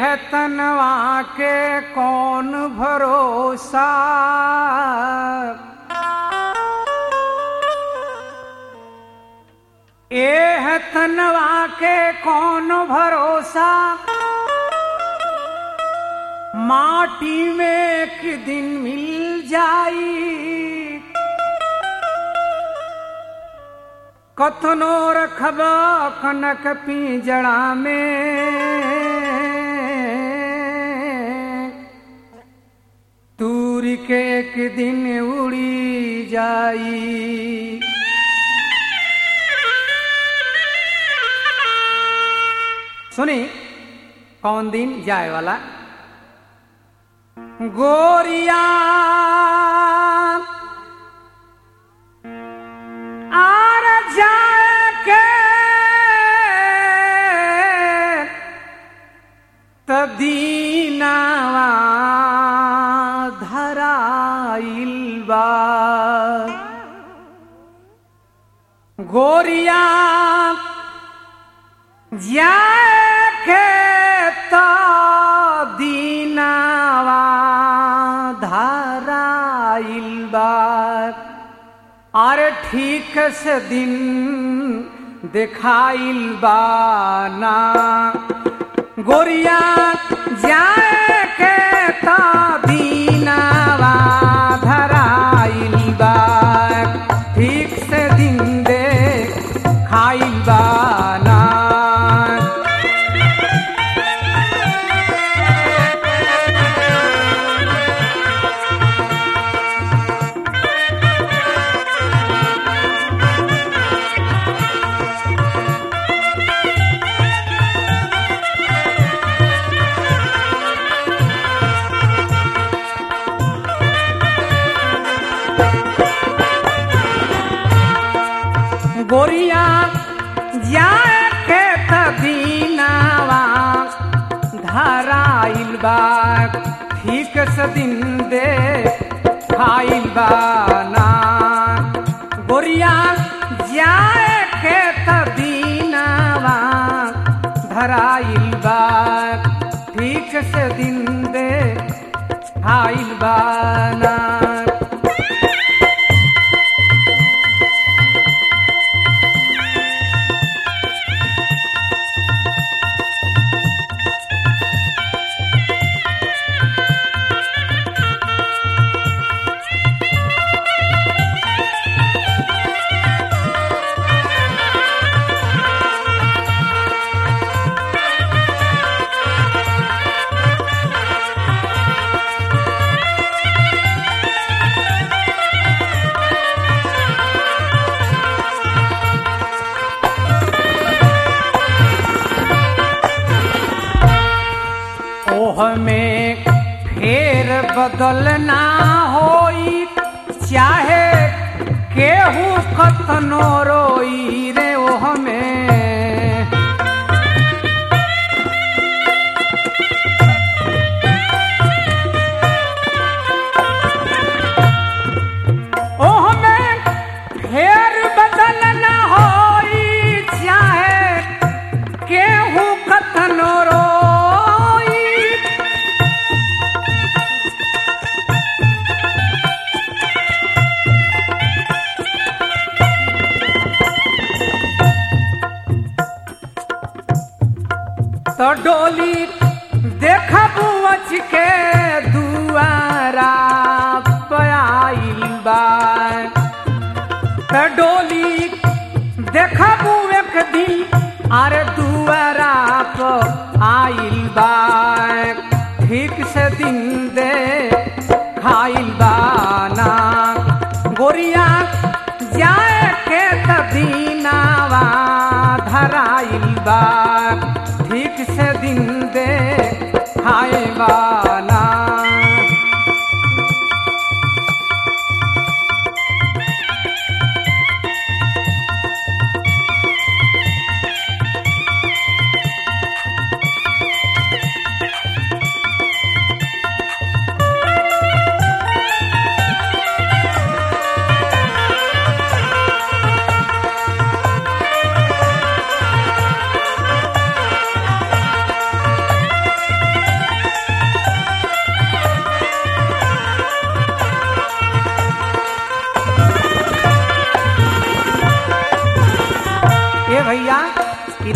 है तनवा के कौन भरोसा ए है तनवा के कौन भरोसा माटी में एक दिन मिल जाई कथनो रखब कनक पिंजड़ा में तूरी के एक दिन उड़ी जाई सुनी कौन दिन जाए वाला गोरिया आर जाए के तदीनावा धराइल बा गोरिया जाए के तदीनावा धराइल बा अरे ठीक से दिन दिखाइल बाना गोरिया जाए के दीनावा धराइल बा ठीक से दिन दे खाइल बाना गोरिया जाए के तदीनावा धराइल बा ठीक से दिन दे खाइल बाना गोरिया जाए के तदीनावा धराइल बा ठीक से दिन दे खाइल बाना ओह में फेर बदलना होई चाहे केहू कतनो रोई रे ओह में ओह में फेर बदलना होई चाहे केहू कतनो रोई तो डोली देखबू अच के दुआरा पयाइल बा त डोली देखबू एक दिन अरे दुआरा पर आइल बा ठीक से दिन दे खाइल बाना गोरिया जाए के तदीनावा धराइल बा ठीक से दिन दे खाए बाना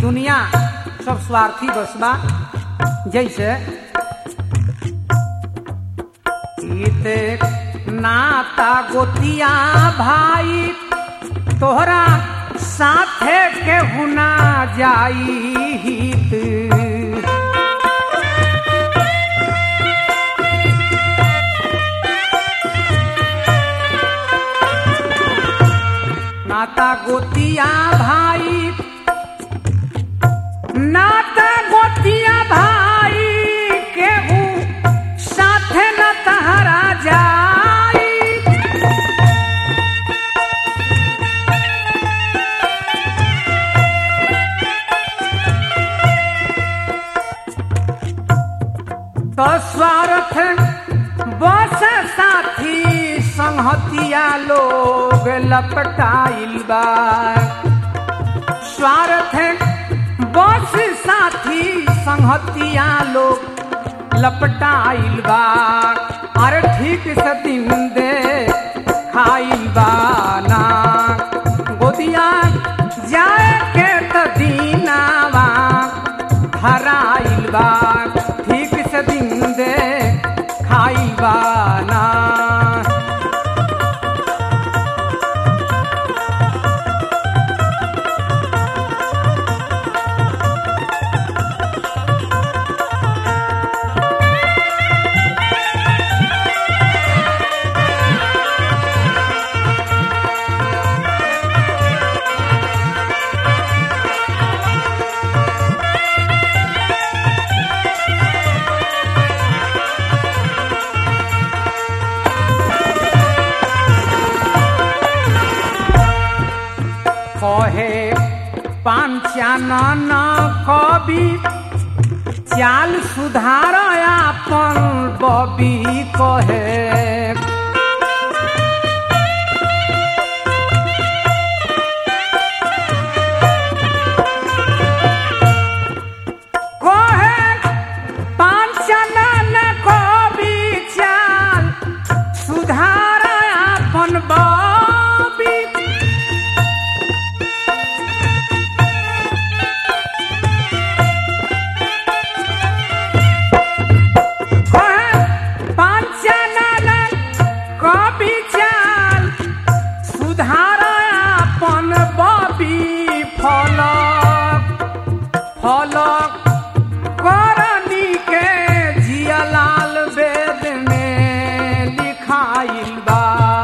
दुनिया सब स्वार्थी बस बा जैसे इते नाता गोतिया भाई तोहरा साथे के हुना जाई हित नाता गोतिया भाई नाता गोतिया भाई केहू साथे न तहरा जाई तो स्वार्थ बस साथी संहतिया लोग लपटाइल बा स्वार्थ बस साथी संहतिया लोग लपटाइल बा अरे ठीक से दिन दे खाइल बा ना गोदिया जाए के त दीनावा हराइल बा ठीक से दिन दे खाइल बा ना कहे पांचानन कवि चाल सुधार आपन बबी कहे कहे पांचानन कवि चाल सुधार आपन बबी कवि चाल सुधार अपन बबी फलक फलक करनी के जियलाल वेद में लिखाइल बा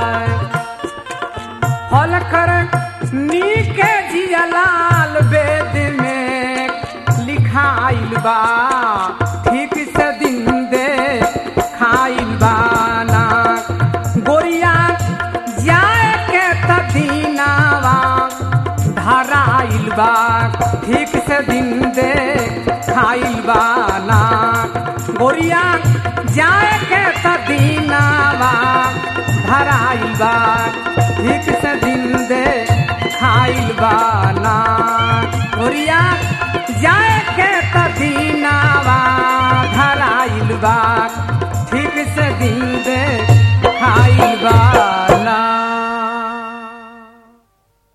फल कर नीके जियलाल वेद में लिखाइल बा ठीक से दिन दे खाइल बा ना गोरिया जाए के तदीनावा धराइल बा ठीक से दिन दे खाइल बा ना गोरिया जाए के तदीनावा धराइल बा ठीक से दिन दे खाइल बा ना गोरिया जाए